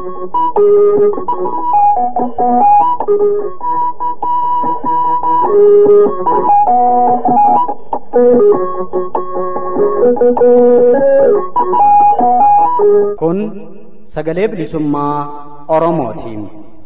Kun sagalee bilisummaa Oromootiin.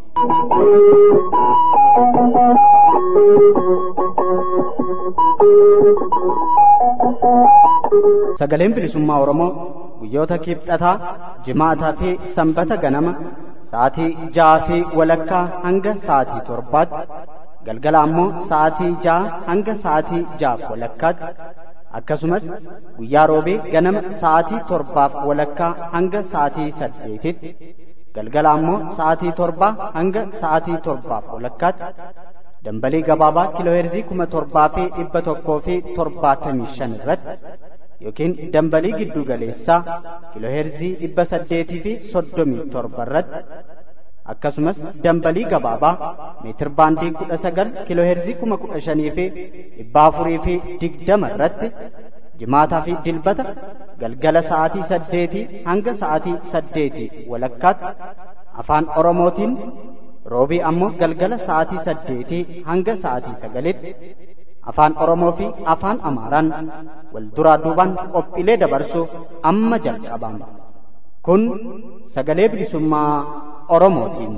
Sagaleen bilisummaa Oromoo guyyoota kibxataa, jimaataa fi sanbata ganama sa'aatii ja'aa fi walakkaa hanga sa'aatii torbaatti galgala ammoo sa'aatii ja'a hanga sa'aatii ja'aaf walakkaatti akkasumas guyyaa roobee ganama sa'aatii torbaaf walakkaa hanga sa'aatii saddeetitti galgala ammoo sa'aatii torbaa hanga sa'aatii torbaaf walakkaatti dambalii gabaabaa kiilooheerzii kuma torbaa fi dhibba tokkoo fi torbaatamii shan irratti yookiin dambalii giddu galeessaa kiilooheerzii dhibba saddeetii fi soddomii torba irratti akkasumas dambalii gabaabaa meetir baandii kudha sagal kiilooheerzii kuma kudha shanii fi dhibba afurii fi digdama irratti jimaataa fi dilbata galgala sa'aatii saddeetii hanga sa'aatii saddeetii walakkaatti afaan oromootiin roobii ammoo galgala sa'aatii saddeetii hanga sa'aatii sagalitti afaan oromoo fi afaan amaaraan wal duraa duubaan qophiilee dabarsuuf amma jalqabama kun sagalee bilisummaa oromootiin.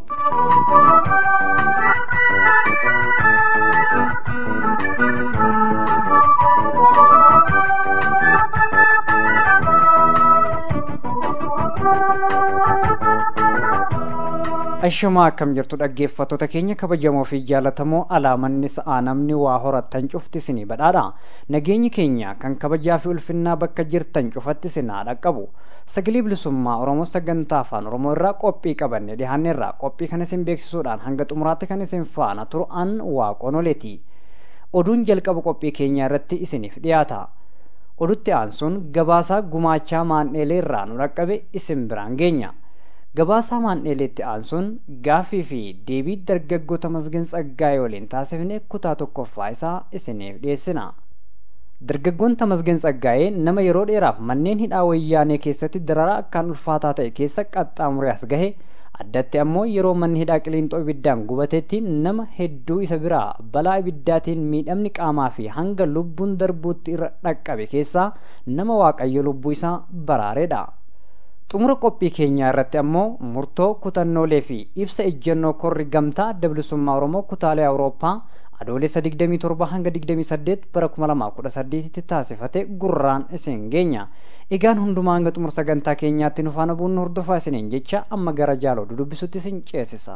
Ashamaa akkam jirtu dhaggeeffattoota keenya kabajamoo fi jaallatamoo alaamanni sa'aa namni waa horattan cufti isinii badhaadha. Nageenyi keenya kan kabajaa fi ulfinnaa bakka jirtan cufatti isinaa dhaqqabu. Sagalee bilisummaa Oromoo sagantaa afaan Oromoo irraa qophii qabanne dhiyaanne irraa qophii kan isin beeksisuudhaan hanga xumuraatti kan isin faana turu an waaqonoleeti. Oduun jalqaba qophii keenyaa irratti isiniif dhiyaata. Odutti aansuun gabaasaa gumaachaa maandheelee irraa nu dhaqqabe isin biraan geenya. gabaasaa maandheeleetti aansuun gaaffii fi deebii dargaggoota masgin tsaggaa'ee waliin taasifne kutaa tokkoffaa isaa isiniif dhiyeessina. Dargaggoon Tamasgeen Tsaggaa'ee nama yeroo dheeraaf manneen hidhaa wayyaanee keessatti dararaa akkaan ulfaataa ta'e keessa qaxxaamuree as gahe addatti ammoo yeroo manni hidhaa qiliinxoo ibiddaan gubatetti nama hedduu isa biraa balaa ibiddaatiin miidhamni qaamaa fi hanga lubbuun darbuutti irra dhaqqabe keessaa nama waaqayyo lubbuu isaa baraareedha. xumura qophii keenyaa irratti ammoo murtoo kutannoolee fi ibsa ejjennoo korri gamtaa dablisummaa oromoo kutaalee awurooppaa adoolessa 27 hanga 28 bara 2018 tti taasifate gurraan isin geenya egaan hundumaa hanga xumura sagantaa keenyaatti nu faana buunnu hordofaa isiniin jecha amma gara jaaloo dudubbisutti isin ceesisa.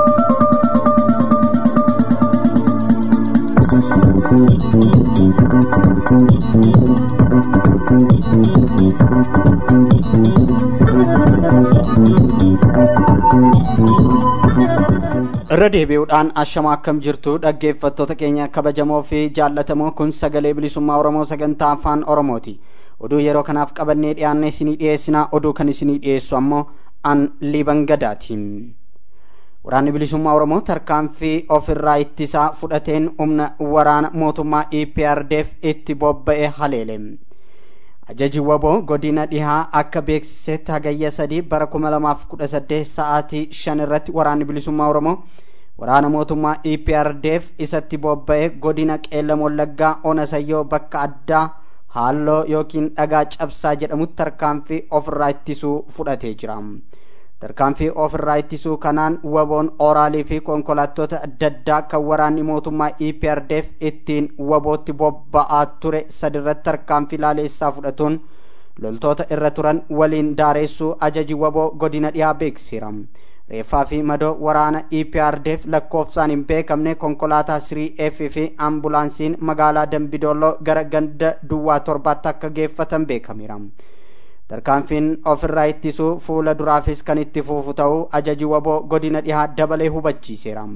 irra deebi'uudhaan ashama akkam jirtu dhaggeeffattoota keenya kabajamoo fi jaallatamoo kun sagalee bilisummaa oromoo sagantaa afaan oromooti oduu yeroo kanaaf qabannee dhiyaanne isinii dhiyeessinaa oduu kan isinii dhiyeessu ammoo an liiban gadaatiin waraanni bilisummaa oromoo tarkaanfii ofirraa ittisaa fudhateen humna waraana mootummaa eprdf itti bobba'e haleele ajaji waboo godina dhihaa akka beeksisetti hagayya sadii bara kuma lamaaf kudha saddeet sa'aatii shan irratti waraanni bilisummaa oromoo waraana mootummaa eprdf isatti bobba'e godina qeellam wallaggaa onasayyoo bakka addaa haalloo yookiin dhagaa cabsaa jedhamutti tarkaanfii ofirraa ittisuu fudhatee jira tarkaanfii ofirraa ittisuu kanaan waboon ooraalii fi konkolaattota adda addaa kan waraanni mootummaa eprdf ittiin wabootti bobba'aa ture sadirratti tarkaanfii laaleessaa fudhatuun loltoota irra turan waliin daareessuu ajaji waboo godina dhiyaa beeksiseera reeffaa fi madoo waraana eprdf lakkoofsaan hin beekamne konkolaataa sirii f fi ambulaansiin magaalaa dambidooloo gara ganda duwwaa torbaatti akka geeffatan beekameera tarkaanfiin ofirraa ittisuu fuula duraafis kan itti fufu ta'uu ajaji waboo godina dhihaa dabalee hubachiiseera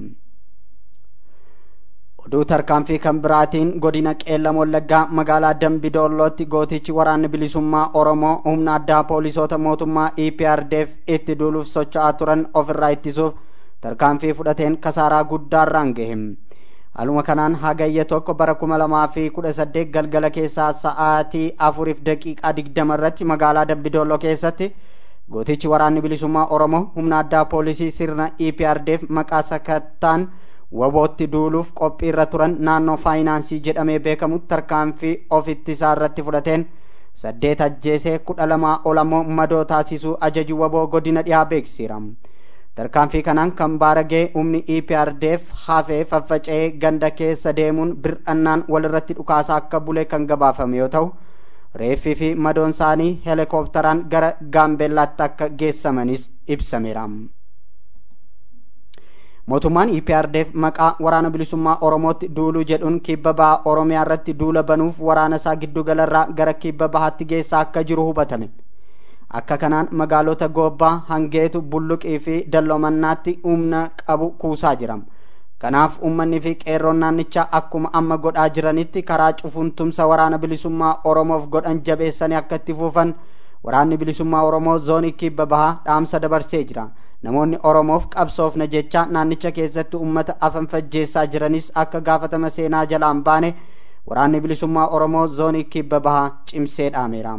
oduu tarkaanfii kan biraatiin godina qeellam wallaggaa magaalaa dambidoolootti gootichi waraanni bilisummaa oromoo humna addaa poolisoota mootummaa eprdf itti duuluuf socho'aa turan ofirraa ittisuuf tarkaanfii fudhateen kasaaraa guddaarraan gahe haaluma kanaan hagayya tokko bara kuma lamaa fi kudha saddeet galgala keessaa sa'aatii afuriif daqiiqaa digdama irratti magaalaa dambidooloo keessatti gootichi waraanni bilisummaa oromoo humna addaa poolisii sirna eprdf maqaa sakattaan wabootti duuluuf qophii irra turan naannoo faayinaansii jedhamee beekamu tarkaanfii of ittisaa irratti fudhateen saddeet ajjeesee kudha lamaa ol ammoo madoo taasisuu ajaju waboo godina dhihaa beeksiseera tarkaanfii kanaan kan baaragee humni eprdf hafee faffaca'ee ganda keessa deemuun bir'annaan walirratti dhukaasaa akka bulee kan gabaafame yoo ta'u reeffii fi madoon isaanii heelikooptaraan gara gaambeellaatti akka geessamanis ibsameera. mootummaan eprdf maqaa waraana bilisummaa oromootti duuluu jedhuun kibba baha oromiyaa irratti duula banuuf waraana isaa giddugalarraa gara kibba bahaatti geessaa akka jiru hubatame akka kanaan magaalota goobbaa hangeetu bulluqii fi dalloomannaatti humna qabu kuusaa jira kanaaf ummanni fi qeerroon naannichaa akkuma amma godhaa jiranitti karaa cufuun tumsa waraana bilisummaa oromoof godhan jabeessanii akka itti fuufan waraanni bilisummaa oromoo zoonii kibba bahaa dhaamsa dabarsee jira namoonni oromoof qabsoofna jecha naannicha keessatti ummata afan fajjeessaa jiranis akka gaafatama seenaa jalaan baane waraanni bilisummaa oromoo zoonii kibba bahaa cimsee dhaameera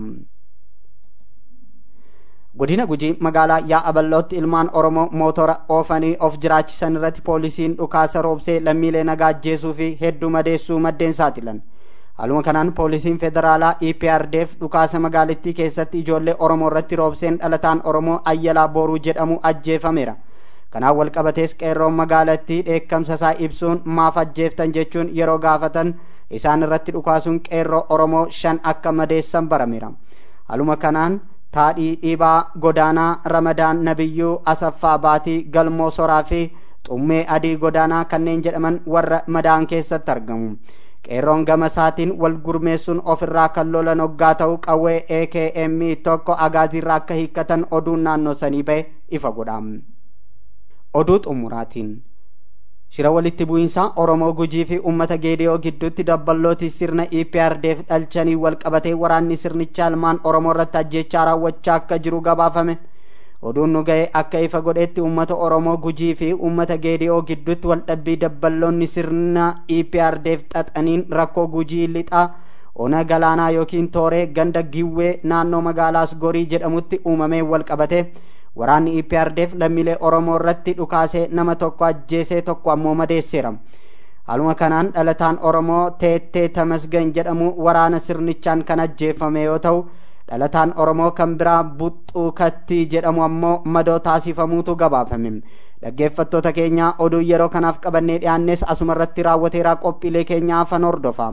godina gujii magaalaa yaa'a bal'ootti ilmaan oromoo mootora oofanii of jiraachisan irratti poolisiin dhukaasa roobsee lammiilee nagaa ajjeesuu fi hedduu madeessuu maddeen saaxilan haaluma kanaan poolisiin federaalaa eprdf dhukaasa magaalittii keessatti ijoollee oromoo irratti roobseen dhalataan oromoo ayyalaa booruu jedhamu ajjeefameera kanaan walqabatees qeerroon magaalattii dheekkamsa isaa ibsuun maaf ajjeeftan jechuun yeroo gaafatan isaan irratti dhukaasuun qeerroo oromoo shan akka madeessan barameera haaluma kanaan taadhii dhiibaa godaanaa ramadaan nabiyyuu asaffaa baatii galmoo soraa fi xummee adii godaanaa kanneen jedhaman warra madaan keessatti argamu qeerroon gama isaatiin wal gurmeessuun ofirraa kan lolan hoggaa ta'u qawwee akm tokko agaaziirraa akka hiikkatan oduun naannoo sanii ba'e ifa godha oduu xumuraatiin shira walitti bu'iinsaa oromoo gujii fi ummata geediyoo gidduutti dabballooti sirna eprdf dhalchanii wal qabatee waraanni sirnichaa ilmaan oromoo irratti ajjechaa raawwachaa akka jiru gabaafame oduun nu ga'e akka ifa godhetti ummata oromoo gujii fi ummata geediyoo gidduutti waldhabbii dabballoonni sirna eprdf xaxaniin rakkoo gujii lixaa ona galaanaa yookiin tooree ganda giwwee naannoo magaalaas gorii jedhamutti uumamee wal qabate waraanni eprdf lammiilee oromoo irratti dhukaasee nama tokko ajjeesee tokko ammoo madeesseera haaluma kanaan dhalataan oromoo teettee tamasgan jedhamu waraana sirnichaan kan ajjeefame yoo ta'u dhalataan oromoo kan biraa buxxuu kattii jedhamu ammoo madoo taasifamuutu gabaafame dhaggeeffattoota keenya oduu yeroo kanaaf qabannee dhiyaannes asuma irratti raawwateeraa qophiilee keenya afan hordofaa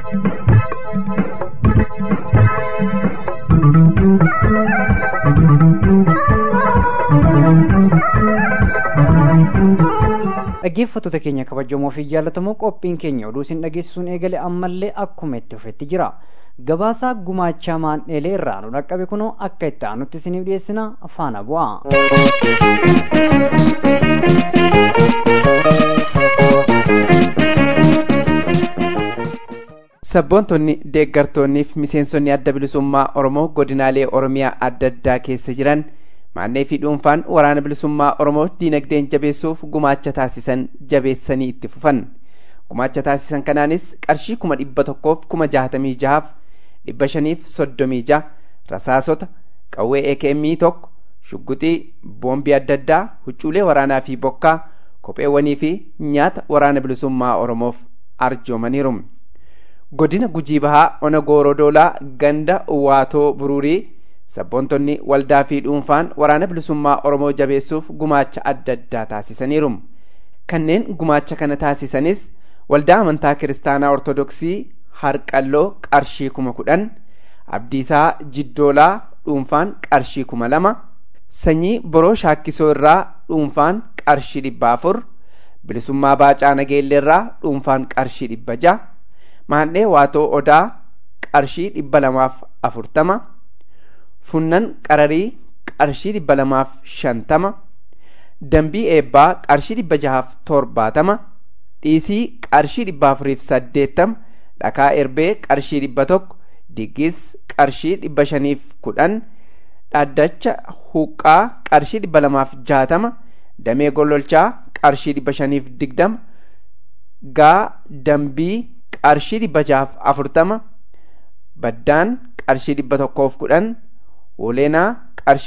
dhaggeeffattoota keenya kabajamoo fi jaallatamoo qophiin keenya oduu isin dhageessisuun eegale ammallee akkuma itti fufetti jira gabaasaa gumaachaa maandheelee irraa nu dhaqqabe kunoo akka itti aanutti isiniif dhiyeessina faana bu'a. sabboontonni deeggartoonnii fi miseensonni adda bilisummaa oromoo godinaalee oromiyaa adda addaa keessa jiran maannee fi dhuunfaan waraana bilisummaa oromoo diinagdeen jabeessuuf gumaacha taasisan jabeessanii itti fufan gumaacha taasisan kanaanis qarshii kuma dhibba tokkoof kuma jaatamii jahaaf dhibba shaniif soddomii jaha rasaasota qawwee ekemii tokko shugguxii boombii adda addaa huccuulee waraanaa fi bokkaa kopheewwanii fi nyaata waraana bilisummaa oromoof arjoomaniiru godina gujii bahaa ona goorodoolaa ganda waatoo buruurii sabboontonni waldaa fi dhuunfaan waraana bilisummaa oromoo jabeessuuf gumaacha adda addaa taasisaniiru kanneen gumaacha kana taasisanis waldaa amantaa kiristaanaa ortodoksii harqalloo qarshii kuma kudhan abdiisaa jiddoolaa dhuunfaan qarshii kuma lama sanyii boroo shaakkisoo irraa dhuunfaan qarshii dhibba afur bilisummaa baacaa nageelleerraa dhuunfaan qarshii dhibba jaha maandhee waatoo odaa qarshii dhibba lamaaf afurtama funnan qararii qarshii dhibba lamaaf shantama dambii eebbaa qarshii dhibba jahaaf torbaatama dhiisii qarshii dhibba afuriif saddeettama dhakaa erbee qarshii dhibba tokko diggis qarshii dhibba shaniif kudhan dhaddacha huqqaa qarshii dhibba lamaaf jaatama damee gollolchaa qarshii dhibba shaniif digdama gaa dambii qarshii dhibba jahaaf afurtama baddaan qarshii dhibba tokkoof kudhan woleenaa qarshii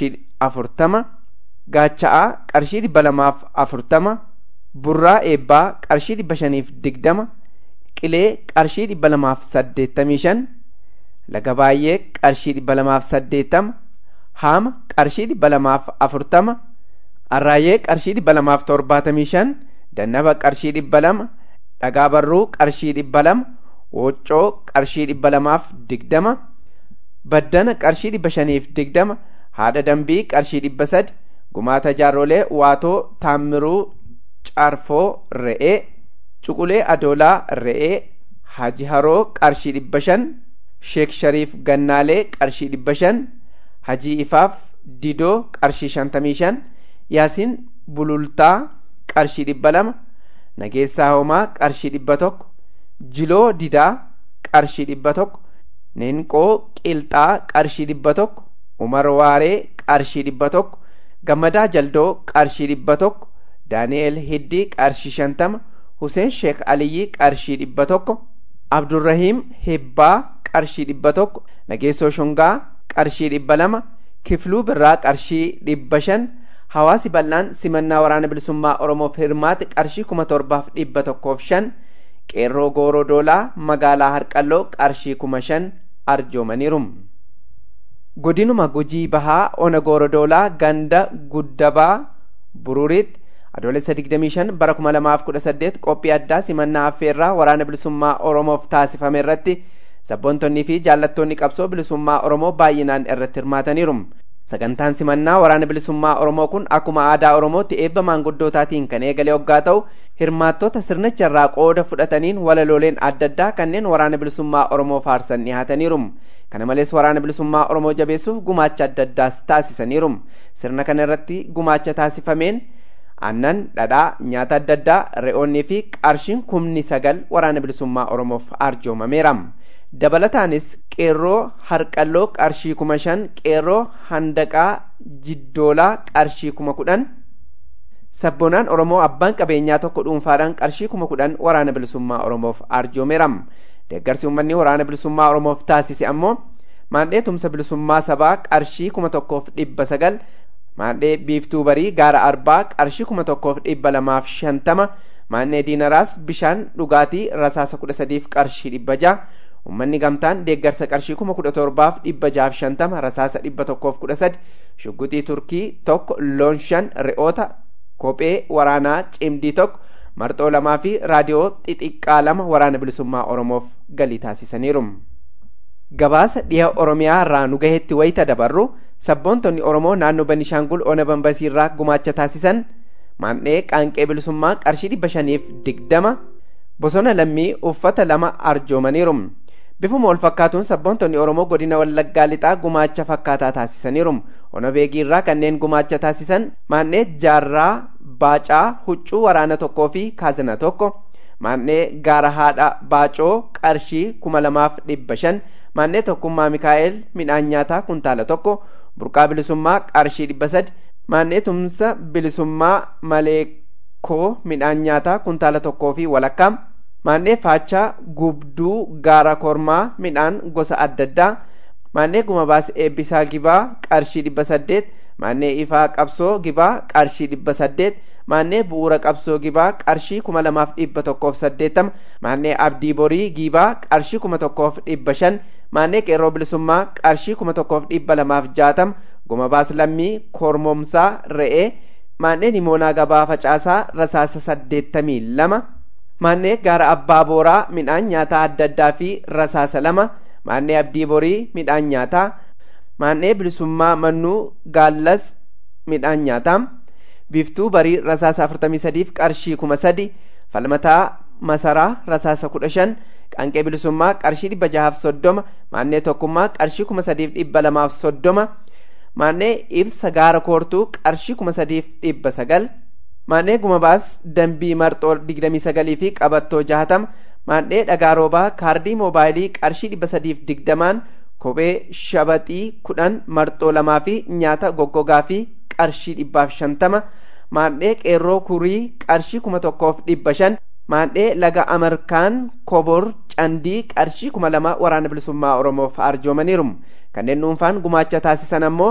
afurtama gaacha'aa qarshii dhibba lamaaf afurtama burraa eebbaa qarshii dhibba shaniif digdama qilee qarshii dhibba lamaaf saddeettamii shan laga baay'ee qarshii dhibba lamaaf saddeettama haama qarshii dhibba lamaaf afurtama arraayee qarshii dhibba lamaaf torbaatamii shan dannaba qarshii dhibba lama dhagaa barruu qarshii dhibba lama wooccoo qarshii dhibba lamaaf digdama baddana qarshii dhibba shaniif digdama haadha dambii qarshii dhibba sadi gumaata jaarrolee waatoo taammiruu caarfoo re'ee cuqulee adoolaa re'ee haji haroo qarshii dhibba shan sheek shariif gannaalee qarshii dhibba shan hajii ifaaf didoo qarshii shantamii shan yaasiin bulultaa qarshii dhibba lama nageessaa homaa qarshii dhibba tokko jiloo didaa qarshii dhibba tokko neenqoo qilxaa qarshii dhibba tokko umar waaree qarshii dhibba tokko gammadaa jaldoo qarshii dhibba tokko daani'el hiddii qarshii shantama huseen sheek aliyyii qarshii dhibba tokko abdurrahiim hebbaa qarshii dhibba tokko nageessoo shungaa qarshii dhibba lama kifluu birraa qarshii dhibba shan hawaasi bal'aan simannaa waraana bilisummaa oromoof hirmaate qarshii kuma torbaaf dhibba tokkoof shan qeerroo gooroo doolaa magaalaa harqalloo qarshii kuma shan arjoomaniiru godinuma gujii bahaa ona gooroo doolaa ganda guddabaa bururiitti adoolessa 25 bara 2018 qophii addaa simannaa affeerraa waraana bilisummaa oromoof taasifame irratti sabboontonnii fi jaallattoonni qabsoo bilisummaa oromoo baay'inaan irratti hirmaataniiru sagantaan simannaa waraana bilisummaa oromoo kun akkuma aadaa oromootti eebba maanguddootaatiin kan eegale hoggaa ta'u hirmaattota sirnicha irraa qooda fudhataniin walalooleen adda addaa kanneen waraana bilisummaa oromoo faarsan dhihaataniiru kana malees waraana bilisummaa oromoo jabeessuuf gumaacha adda addaas taasisaniiru sirna kana irratti gumaacha taasifameen aannan dhadhaa nyaata adda addaa re'oonnii fi qarshiin kumni sagal waraana bilisummaa oromoof arjoomameera dabalataanis qeerroo harqalloo qarshii kuma shan qeerroo handaqaa jiddoolaa qarshii kuma kudhan sabboonaan oromoo abbaan qabeenyaa tokko dhuunfaadhaan qarshii kuma kudhan waraana bilisummaa oromoof arjoomeera deeggarsi uummanni waraana bilisummaa oromoof taasise ammoo maandhee tumsa bilisummaa sabaa qarshii kuma tokkoof dhibba sagal maandhee biiftuu barii gaara arbaa qarshii kuma tokkoof dhibba lamaaf shantama maandhee diinaraas bishaan dhugaatii rasaasa kudha sadiif qarshii dhibba jaha ummanni gamtaan deeggarsa qarshii kuma kudha torbaaf dhibba jahaaf shantama rasaasa dhibba tokkoof kudha sadi shugguxii turkii tokko loon shan re'oota kophee waraanaa cimdii tokko marxoo lamaa fi raadiyoo xixiqqaa lama waraana bilisummaa oromoof galii taasisaniiru gabaasa dhiha oromiyaa irraa nu gahetti wayita dabarru sabboontonni oromoo naannoo banishaangul ona bambasii irraa gumaacha taasisan maandhee qaanqee bilisummaa qarshii dhibba shaniif digdama bosona lammii uffata lama arjoomaniiru bifuma wal fakkaatuun sabboontonni oromoo godina wallaggaa lixaa gumaacha fakkaataa taasisaniiru ona beegii irraa kanneen gumaacha taasisan maandhee jaarraa baacaa huccuu waraana tokkoo fi kaazina tokko maandhee gaara haadha baacoo qarshii kuma lamaaf dhibba shan maandhee tokkummaa mikaa'el midhaan nyaataa kuntaala tokko burqaa bilisummaa qarshii dhibba sadi maandhee tumsa bilisummaa maleekoo midhaan nyaataa kuntaala tokkoo fi walakkaa maandhee faachaa gubduu gaara kormaa midhaan gosa adda addaa maandhee gumabaas eebbisaa gibaa qarshii dhibba saddeet maandhee ifaa qabsoo gibaa qarshii dhibba saddeet maandhee bu'uura qabsoo gibaa qarshii kuma lamaaf dhibba tokkoof saddeettama maandhee abdii borii gibaa qarshii kuma tokkoof dhibba shan maandhee qeerroo bilisummaa qarshii kuma tokkoof dhibba lamaaf jaatama gumabaas lammii kormomsaa re'ee maandhee nimoonaa gabaa facaasaa rasaasa saddeettamii lama maandhee gaara abbaa booraa midhaan nyaataa adda addaa fi rasaasa lama maandhee abdii borii midhaan nyaataa maandhee bilisummaa mannuu gaallas midhaan nyaataa biiftuu barii rasaasa afurtamii sadiif qarshii kuma sadi falmataa masaraa rasaasa kudha shan qaanqee bilisummaa qarshii dhibba jahaaf soddoma maandhee tokkummaa qarshii kuma sadiif dhibba lamaaf soddoma maandhee ibsa gaara koortuu qarshii kuma sadiif dhibba sagal maandhee gumabaas dambii marxoo digdamii sagalii fi qabattoo jahatama maandhee dhagaa roobaa kaardii moobaayilii qarshii dhibba sadiif digdamaan kophee shabaxii kudhan marxoo lamaa fi nyaata goggogaa fi qarshii dhibbaaf shantama maandhee qeerroo kurii qarshii kuma tokkoof dhibba shan maandhee laga amarkaan kobor candii qarshii kuma lama waraana bilisummaa oromoof arjoomaniiru kanneen dhuunfaan gumaacha taasisan ammoo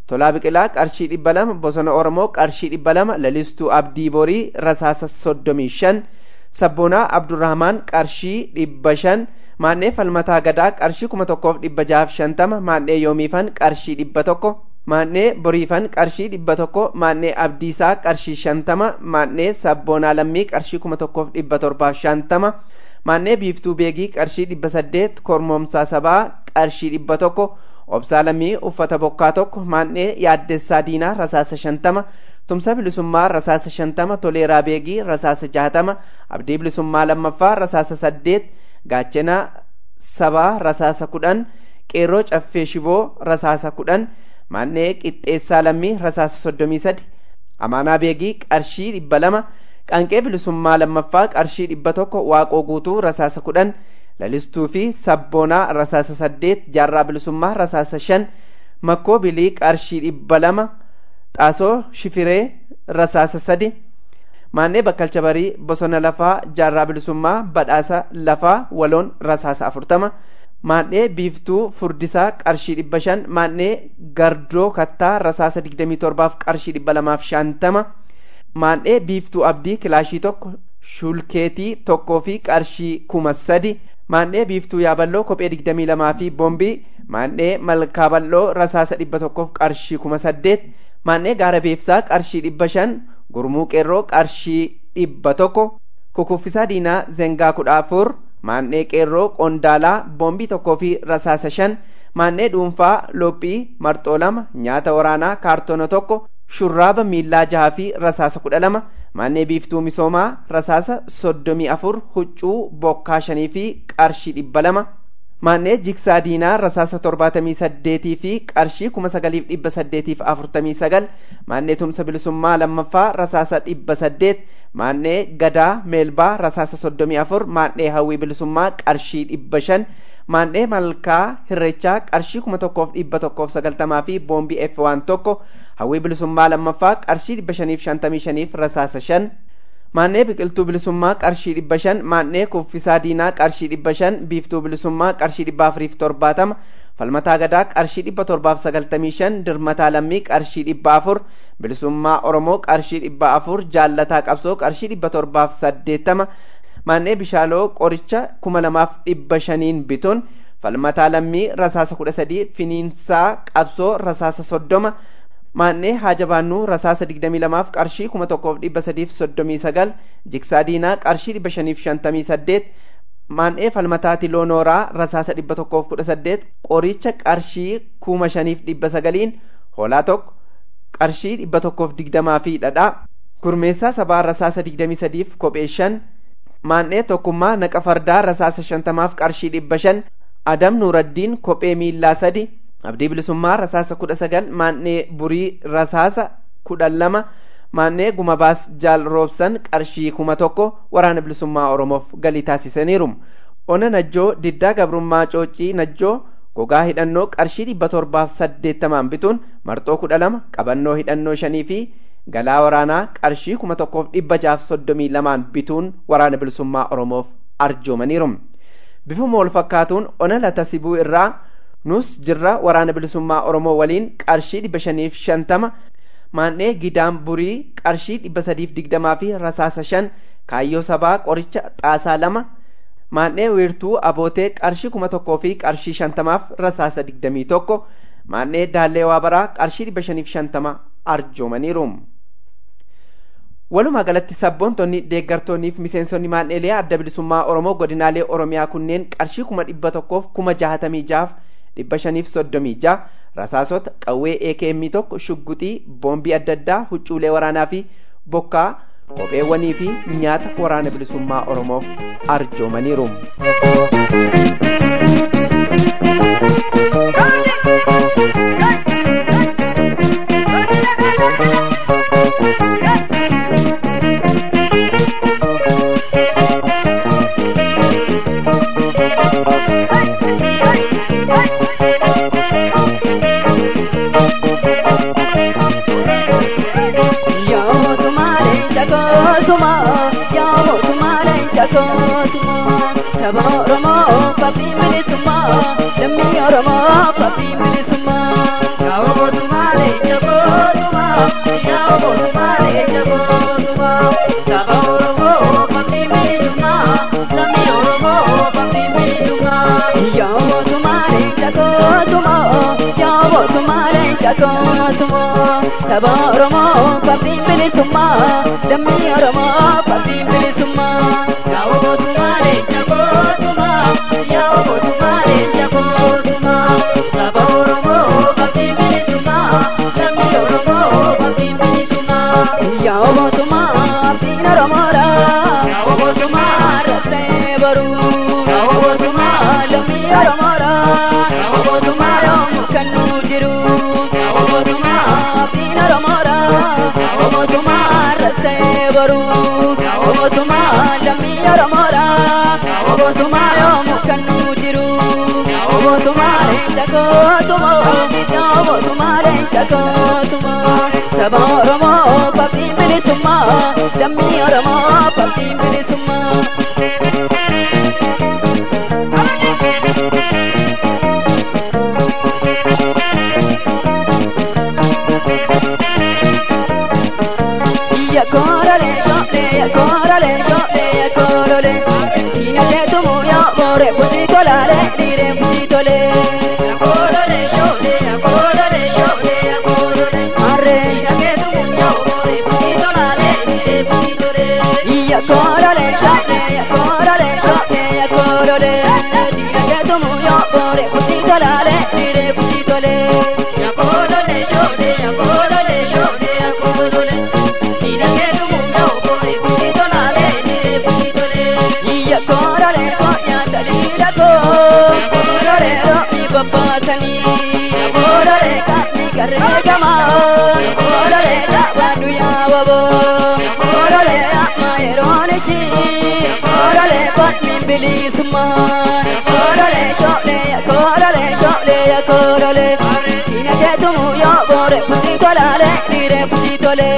tolaa biqilaa qarshii dhibba lama bosona oromoo qarshii dhibba lama lalistuu abdii borii rasaasa soddomii shan sabboonaa abdurrahmaan qarshii dhibba shan maannee falmataa gadaa qarshii kuma tokkoof dhibba jahaaf shantama maannee yoomiifan qarshii dhibba tokko maannee boriifan qarshii dhibba tokko maannee abdiisaa qarshii shantama maannee sabboonaa lammii qarshii kuma tokkoof dhibba torbaaf shantama maannee biiftuu beegii qarshii dhibba saddeet kormoomsaa sabaa qarshii dhibba tokko obsaa lammii uffata bokkaa tokko maannee yaaddessaa diinaa rasaasa shantama tumsa bilisummaa rasaasa shantama toleeraa beegii rasaasa jahatama abdii bilisummaa lammaffaa rasaasa saddeet gaachana sabaa rasaasa kudhan qeerroo caffee shiboo rasaasa kudhan maannee qixxeessaa lammii rasaasa soddomii sadi amaanaa beegii qarshii dhibba lama qaanqee bilisummaa lammaffaa qarshii dhibba tokko waaqoo guutuu rasaasa kudhan lalistuu fi sabboonaa rasaasa saddeet jaarraa bilisummaa rasaasa shan makkoo bilii qarshii dhibba lama xaasoo shifiree rasaasa sadi maannee bakkalcha barii bosona lafaa jaarraa bilisummaa badhaasa lafaa waloon rasaasa afurtama maannee biiftuu furdisaa qarshii dhibba shan maannee gardoo kattaa rasaasa digdamii torbaaf qarshii dhibba lamaaf shantama maannee biiftuu abdii kilaashii tokko shulkeetii tokkoo fi qarshii kuma sadi maannee biiftuu yaaballoo kophee digdamii lamaa fi boombii maannee malkaa bal'oo rasaasa dhibba tokkoof qarshii kuma saddeet maannee gaara beefsaa qarshii dhibba shan gurmuu qeerroo qarshii dhibba tokko kukuffisaa diinaa zengaa kudha afur maannee qeerroo qondaalaa boombii tokkoo fi rasaasa shan maannee dhuunfaa lophii marxoo lama nyaata waraanaa kaartoona tokko shurraaba miillaa jaha fi rasaasa kudha lama maannee biiftuu misoomaa rasaasa soddomii afur huccuu bokkaa shanii fi qarshii dhibba lama maannee jiksaa diinaa rasaasa torbaatamii saddeetii fi qarshii kuma sagaliif dhibba saddeetiif afurtamii sagal maannee tumsa bilisummaa lammaffaa rasaasa dhibba saddeet maannee gadaa meelbaa rasaasa soddomii afur maannee hawwii bilisummaa qarshii dhibba shan maannee malkaa hirrechaa qarshii kuma tokkoof dhibba tokkoof sagaltamaa fi boombii f waan tokko hawwii bilisummaa lammaffaa qarshii dhibba shaniif shantamii shaniif rasaasa shan maannee biqiltuu bilisummaa qarshii dhibba shan maannee kuffisaa diinaa qarshii dhibba shan biiftuu bilisummaa qarshii dhibba afuriif torbaatama falmataa gadaa qarshii dhibba torbaaf sagaltamii shan dirmataa lammii qarshii dhibba afur bilisummaa oromoo qarshii dhibba afur jaallataa qabsoo qarshii dhibba torbaaf saddeettama maannee bishaaloo qoricha kuma lamaaf dhibba shaniin bituun falmataa lammii rasaasa kudha sadii finiinsaa qabsoo rasaasa soddoma maannee haajabaannuu rasaasa digdamii lamaaf qarshii kuma tokkoof dhibba sadiif soddomii sagal jiksaa diinaa qarshii dhibba shaniif shantamii saddeet maannee falmataati loonooraa rasaasa dhibba tokkoof kudha saddeet qoricha qarshii kuma shaniif dhibba sagaliin hoolaa tokko qarshii dhibba tokkoof digdamaa fi dhadhaa gurmeessaa sabaa rasaasa digdamii sadiif kophee shan maannee tokkummaa naqa fardaa rasaasa shantamaaf qarshii dhibba shan adam nuuraddiin kophee miillaa sadi abdii bilisummaa rasaasa kudha sagal maannee burii rasaasa kudha lama maannee gumabaas jaal roobsan qarshii kuma tokko waraana bilisummaa oromoof galii taasisaniiru ona najjoo diddaa gabrummaa coocii najjoo gogaa hidhannoo qarshii dhibba torbaaf saddeettamaan bituun marxoo kudha lama qabannoo hidhannoo shanii fi galaa waraanaa qarshii kuma tokkoof dhibba jaaf soddomii lamaan bituun waraana bilisummaa oromoof arjoomaniiru bifuma wal fakkaatuun ona latasibuu irraa nus jirra waraana bilisummaa oromoo waliin qarshii dhibba shaniif shantama maannee gidaan burii qarshii dhibba sadiif digdamaa fi rasaasa shan kaayyoo sabaa qoricha xaasaa lama maannee wiirtuu abootee qarshii kuma tokkoo fi qarshii shantamaaf rasaasa digdamii tokko maannee daallee waabaraa qarshii dhibba shaniif shantama arjoomaniiru. walumaa galatti sabboontonni deeggartoonniif miseensonni maanneelee adda bilisummaa oromoo godinaalee oromiyaa kunneen qarshii kuma dhibba tokkoof kuma jahatamii jaaf dhibba shaniif soddomii jaha rasaasota qawwee AKM tokko shugguxii boombii adda addaa huccuulee waraanaa fi bokkaa kopheewwanii fi nyaata waraana bilisummaa oromoof arjoomaniiru. Saba Oromoo papi bilisummaa lammii Oromoo papi bilisummaa. Yaa Oromoo Sumaalee Saba Oromoo qabxiin bilisummaa lammii Oromoo qabxiin bilisummaa. Yaa'u mootummaa leenca gootummaa yaa'u mootummaa leenca gootummaa saba Oromoo qabxiin bilisummaa lammii Oromoo qabxiin bilisummaa. Yaa'u mootummaa abdiin Oromoodha. Yaa'u mootummaa rattee baruu. Yaa'u mootummaa lammii Oromoodha. Yaa'u mootummaa yoomuu kan nu jiru. Yaa'u mootummaa abdiin Oromoodha. Yaa'u mootummaa rattee baruu. Yaa'u mootummaa lammii Oromoodha. Yaa'u mootummaa yoomuu kan nu jiru. Yaa'u mootummaa leenca gootumoo. Yaa'u mootummaa leenca gootumoo. Saba Oromoo qabxiin bilisummaa. Lammii Oromoo qabxiin bilisummaa. Ya korale shole, ya korale shole, ya korole. Ina ke tumu ya more puti tolale, dire puti tole. Ya korale shole, ya korale shole, ya korole. Arre. Ina ke tumu ya more puti tolale, dire puti tole. Ya korale shole, ya korale shole, ya korole. Ina ke tumu ya more puti tolale, dire puti tole. Ya korale shole, ya korale shole, ya korole. Iya korale konya dalila ko korale ro'i babbatani korale kami karregama korale tabadu ya wabo korale amma yeronishi korale patmi bilisuma korale shole ya korale shole ya korale ina ketumu ya bore pusi tolale dire pusi tole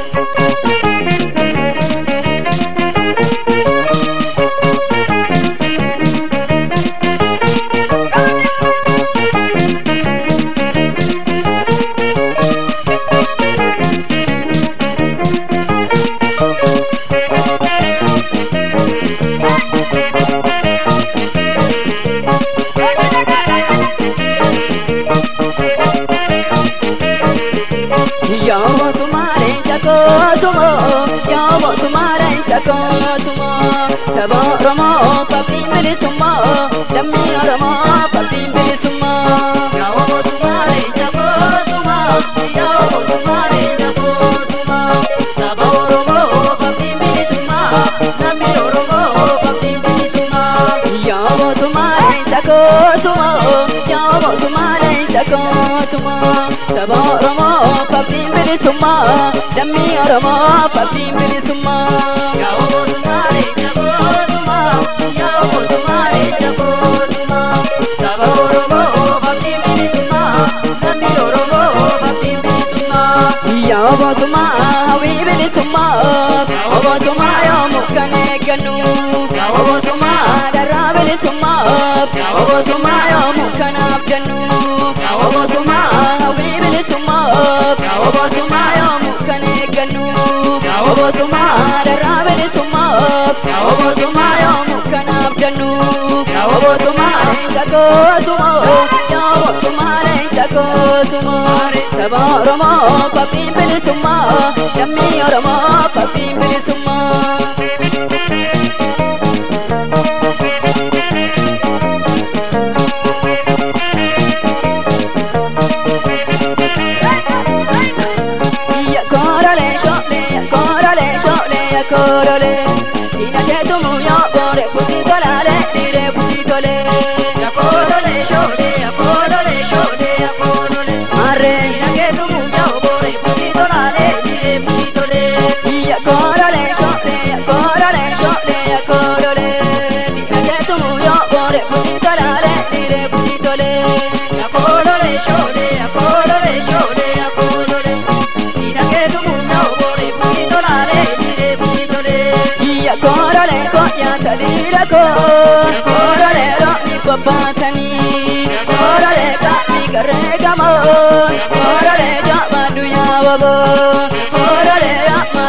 Yamo sumare jakotumo, yamo sumare jakotumo. Sabo romo papin bilisumo, dami romo papin bilisumo. Yamo sumare jakotumo, yamo sumare jakotumo. Sabo romo papin bilisumo, dami romo papin bilisumo. Yamo sumare jakotumo, yamo sumare jakotumo. Sabo romo papin bilisummaa lammii oromoo papin bilisummaa. Yaa mootummaale jabootumaa yaa mootummaale jabootumaa saba oromoo papin bilisummaa lammii oromoo papin bilisummaa. Yaa mootummaa hawwii bilisummaa yaa mootummaa yoomuu kan eeggannu yaa mootummaa darraa bilisummaa yaa mootummaa yoomuu kan abdannu yaa mootummaa hawwii bilisummaa yaa mootummaa yoomuu kan eeggannu yaa mootummaa darraa bilisummaa yaa mootummaa yoomuu kan abdannu yaa mootummaa leenca gootumoo yaa mootummaa leenca gootumoo saba oromoo papin bilisummaa lammii oromoo papin bilisummaa. Ya korole shole, ya korole shole, ya korole. Ina ke tumu ya bore pusi tolale, dire pusi tole. Ya korole shole, ya korole shole, ya korole. Arre. Ina ke tumu ya bore pusi tolale, dire pusi tole. Ya korole shole, ya korole shole, ya korole. Ina ke tumu ya bore pusi tolale, dire pusi tole. Ya korole shole, ya korole shole, ya korole. Sina che tu munda obore puito la re dire puito le Ia korole konya talira ko korole ro mi pabatani korole ka mi garega mo korole ja madu ya wabo korole ya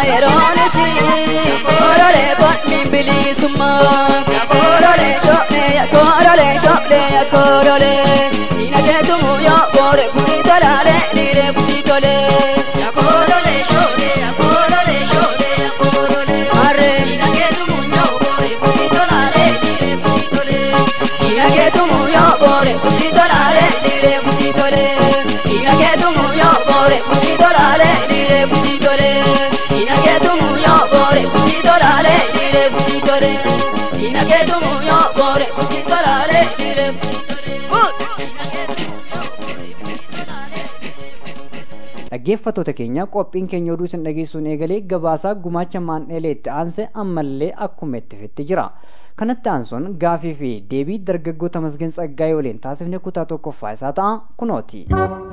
tolale dire buji tole Dina ke tumu yo bore buji tolale dire buji tole Dina ke tumu yo bore buji tolale dire buji tole Good Dina ke tumu yo bore buji tolale dhaggeeffattoota keenya qophiin keenya oduu isin dhageessuun eegalee gabaasaa gumaacha maandheelee itti aanse ammallee akkuma itti fufee jira kanatti aansuun gaafii fi deebii dargaggoota masgeen tsaggaa'ee waliin taasifne kutaa tokkoffaa isaa ta'a kunooti.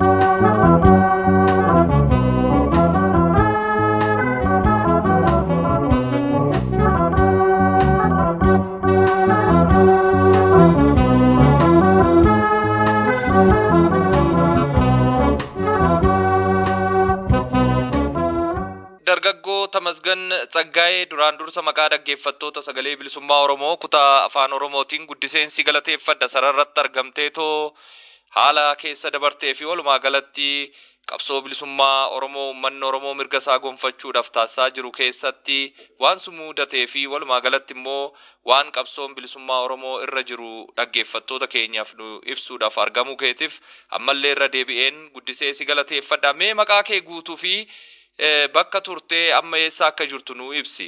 dargaggoo tamasgan tsaggaa'ee duraan dursa maqaa dhaggeeffattoota sagalee bilisummaa oromoo kutaa afaan oromootiin guddiseensi galateeffadha sararratti argamteetoo haala keessa dabartee fi walumaa galatti qabsoo bilisummaa oromoo uummanni oromoo mirga isaa gonfachuudhaaf taasisaa jiru keessatti waan su mudatee fi walumaa galatti immoo waan qabsoon bilisummaa oromoo irra jiru dhaggeeffattoota keenyaaf nu ibsuudhaaf argamuu keetiif ammallee irra deebi'een guddisee si galateeffadha mee maqaa kee guutuu fi bakka turtee amma eessa akka jirtu nu ibsi.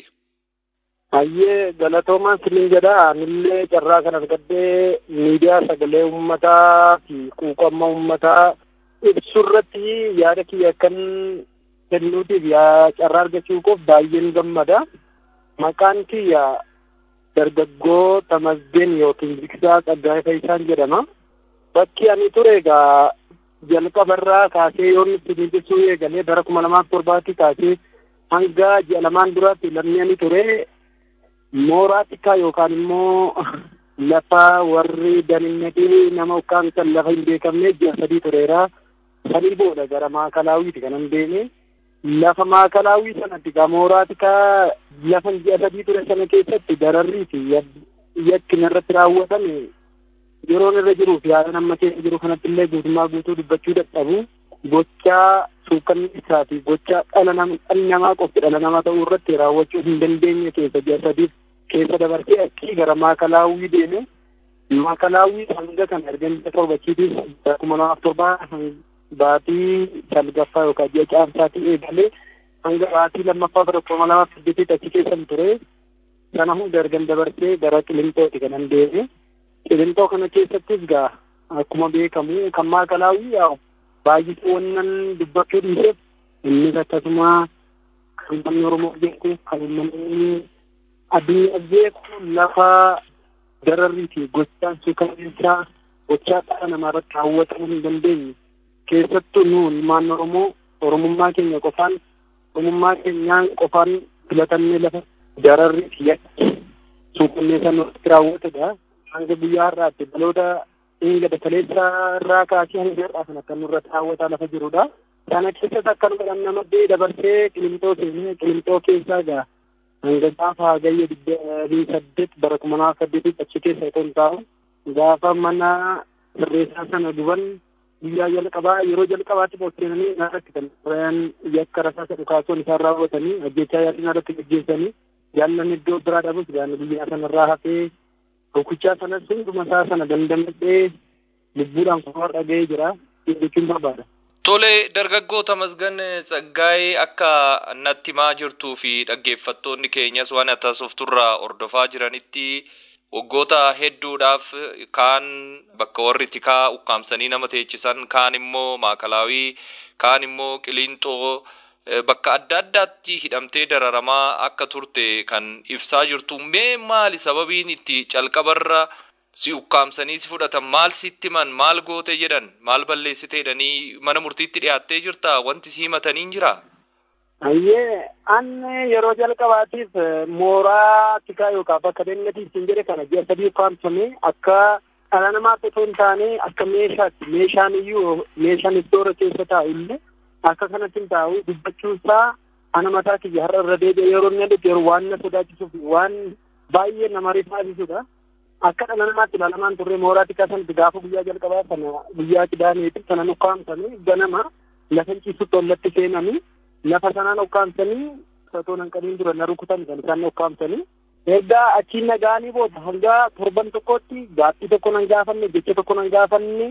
Hayyee galatoomaan sinin jedha anillee carraa kan argadhee miidiyaa sagalee uummataa fi quuqama uummataa ibsu irratti yaada kiyya akkan kennuutiif yaa carraa argachuu koof baay'een gammada. Maqaan kiyya dargaggoo Tamasgeen yookiin Biksaa Tsaggaayee Fayyisaan jedhama. Bakki ani ture egaa jalqabarraa kaasee yoon itti ibsuu eegalee bara kuma lamaaf torbaatti kaasee hanga ji'a lamaan duraatti lammii ani ture mooraa xiqqaa yookaan immoo lafa warri daninnatii nama ukkaamsan lafa hin beekamne ji'a sadii tureera. Sanii booda gara maakalaawwiiti kanan deeme. Lafa maakalaawwii sanatti gaa mooraa xiqqaa lafa ji'a sadii ture sana keessatti dararrii fi yakkin irratti raawwatame yeroon irra jiruu fi haala amma keessa jiru kanatti illee guutummaa guutuu dubbachuu dadhabu gochaa suukannisaa fi gochaa dhala dhalli namaa qofti dhala namaa ta'uu irratti raawwachuu hin dandeenye keessa ji'a sadiif keessa dabarsee akkii gara maakalaawwii deeme maakalaawwii hanga kan argamte torbachiitiif kuma lamaaf torbaa baatii salgaffaa yookaan ji'a caamsaatii eegalee hanga baatii lammaffaa bara kuma lamaaf saddeetitti achi keessan ture sana hunda ergan dabarsee gara qilinxooti kanan deeme. Qilintoo kana keessattis gaa akkuma beekamu kan maakalaawwii yaa'u baay'isee wannan dubbachuu dhiiseef innis akkasuma kan uummanni Oromoo beeku kan uummanni addunyaa beeku lafa dararrii fi gochaan suukanneessaa gochaa dhala namaa irratti raawwatamuu hin dandeenye keessattuu nu ilmaan Oromoo Oromummaa keenya qofaan Oromummaa keenyaan qofaan filatannee lafa dararrii fi yakki suukanneessaa nurratti raawwatudha. hanga guyyaa har'aatti dhaloota eega dakaleessa irraa kaasee hanga har'aa kan akka nurratti raawwataa lafa jirudha. Kana keessas akkanuma kan namadde dabarsee qilimxoo seenee qilimxoo keessaa gaa hanga gaafa hagayya digdamii saddeet bara kuma lamaaf saddeetitti achi keessa otoo hin taa'u gaafa mana sirreessaa sana guban guyyaa jalqabaa yeroo jalqabaatti poosteenanii irratti kan tureen yakka rasaasa dhukaasuun isaan raawwatanii ajjechaa yaadina irratti gaggeessanii jaallan iddoo biraa dhabus gaana guyyaa sanarraa hafee Rukuchaa sanas hunduma isaa sana dandamadhee lubbuudhaan kunuun dhaga'ee jira jechuun barbaada. Tole dargaggoota masgan tsaggaa'ee akka natti himaa jirtuu fi dhaggeeffattoonni keenyas waan taasifturraa hordofaa jiranitti waggoota hedduudhaaf kaan bakka warri tikaa ukkaamsanii nama teechisan kaan immoo maakalaawii kaan immoo qiliinxoo bakka adda addaatti hidhamtee dararamaa akka turte kan ibsaa jirtu mee maali sababiin itti calqabarra si ukkaamsanii si fudhatan maal sitti himan maal goote jedhan maal balleessite jedhanii mana murtiitti dhiyaattee jirta wanti si himatanii jira. Ayyee anne yeroo jalqabaatiif mooraa tikaa yookaan bakka dannatiif hin jedhe kana ji'a sadii ukkaamsame akka dhala namaatti otoo hin taane akka meeshaatti meeshaan iyyuu meeshaan istoora keessa taa'u illee akka kanatti hin taa'u dubbachuun isaa ana mataa kiyya har'a irra deebi'ee yeroo inni adeemu yeroo waan na sodaachisuuf waan baay'ee nama rifaasisudha. Akka dhala namaatti ilaalamaan turre mooraa xiqqaa sanatti gaafa guyyaa jalqabaa sana guyyaa qidaameeti sana ukkaamsanii ganama lafa ciisutti ollatti seenanii lafa sanaan ukkaamsanii osoo nan qabiin dura na rukutan kan isaan ukkaamsanii ergaa achiin nagaanii booda hanga torban tokkotti gaaffii tokko nan gaafanne jecha tokko nan gaafanne